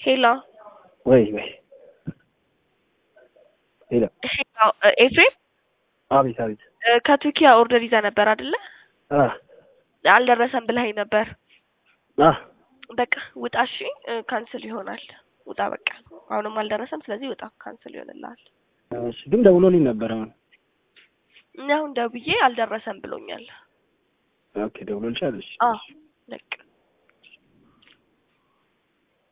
ሄሎ ወይ ወይ ሄሎ ሄሎ ኤፍሬም አቤት አቤት እ ከቱርኪያ ኦርደር ይዘህ ነበር አይደለ? አ አልደረሰም ብለኸኝ ነበር። አ በቃ ውጣ እሺ። እ ካንስል ይሆናል። ውጣ በቃ። አሁንም አልደረሰም። ስለዚህ ውጣ፣ ካንስል ይሆንልሃል። እሺ ግን ደውሎልኝ ነበር አሁን። እኔ አሁን ደውዬ አልደረሰም ብሎኛል። ኦኬ ደውሎልሻል? እሺ አዎ በቃ